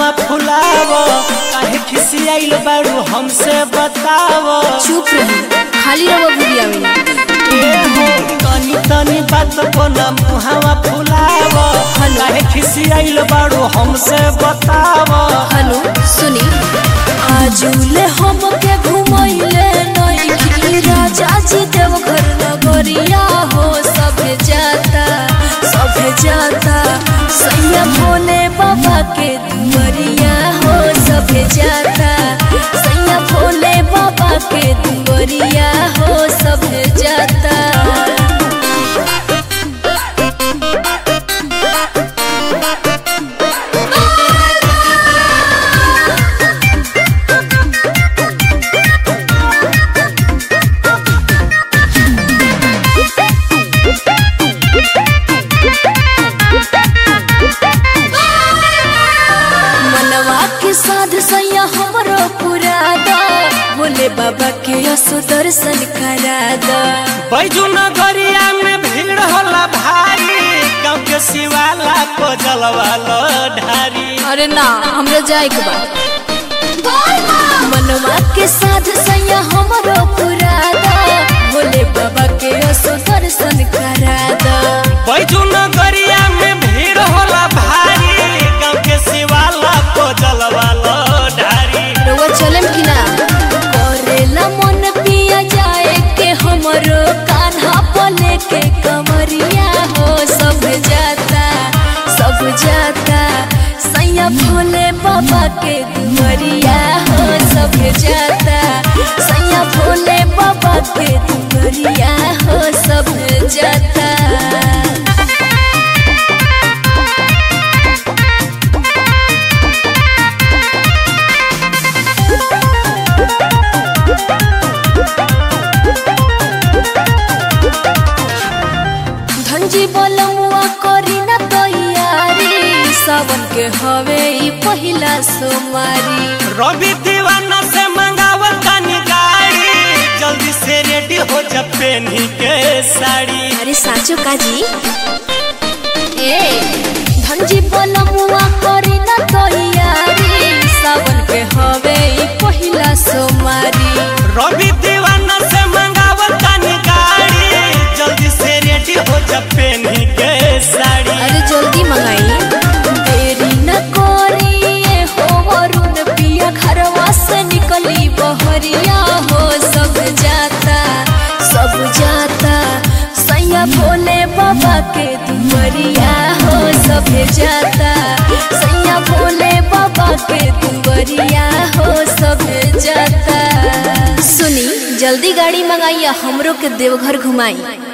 मुहावा फुलाव काहे खिसियाइल बारू हमसे बताव चुप रही खाली रहो बुढ़िया में ए हो तनी तनी बात को न मुहावा फुलाव काहे खिसियाइल बारू हमसे बताव हेलो सुनी आजुले हमके घुमैले नइखी राजा जी देव घर नगरिया हो सभे जाता सभे जाता सैया भोले बाबा के दुआरिया हो सभे जाता सैया भोले बाबा के दुआरिया हो सभे जाता मनवा के साध सैया हमरो पूरा दा बोले बाबा के असो दर्शन करा दा बैजू नगरिया में भीड़ होला भारी गाँव के शिवाला को जलवालो ढारी अरे ना हमरा जाए के बा मनवा के साध सैया हमरो पूरा दा बोले बाबा के असो दर्शन करा दा बैजू नगरिया में भीड़ होला भारी गाँव के शिवाला को जलवालो ढारी रउआ चलम कि ना करेला मन पिया जाए के हमरो कान्हा पले के कमरिया हो सब जाता सब जाता सैया भोले बाबा के दुमरिया हो सब जाता सैया भोले बाबा के दुमरिया हो सब जाता धनजी बोलमुआ करी न तैयारी सावन के हवे ई पहिला सोमारी रवि दीवाना से मंगावल तनी गाड़ी जल्दी से रेडी हो जा पेनी के साड़ी अरे साचो काजी ए धनजी बोलमुआ करी न तैयारी सावन के हवे ई पहिला सोमारी रवि दीवाना से मंगावल तनी गाड़ी जल्दी से रेडी हो जा पेनी के साड़ी अरे जल्दी मंगाई देरी न करी ए हो वरुण पिया घरवा से निकली बहरिया हो सब जाता सब जाता सैया भोले बाबा के दुमरिया हो सब जाता सैया भोले बाबा के दुमरिया हो सब जाता सुनी जल्दी गाड़ी मंगाइया हमरो के देवघर घुमाई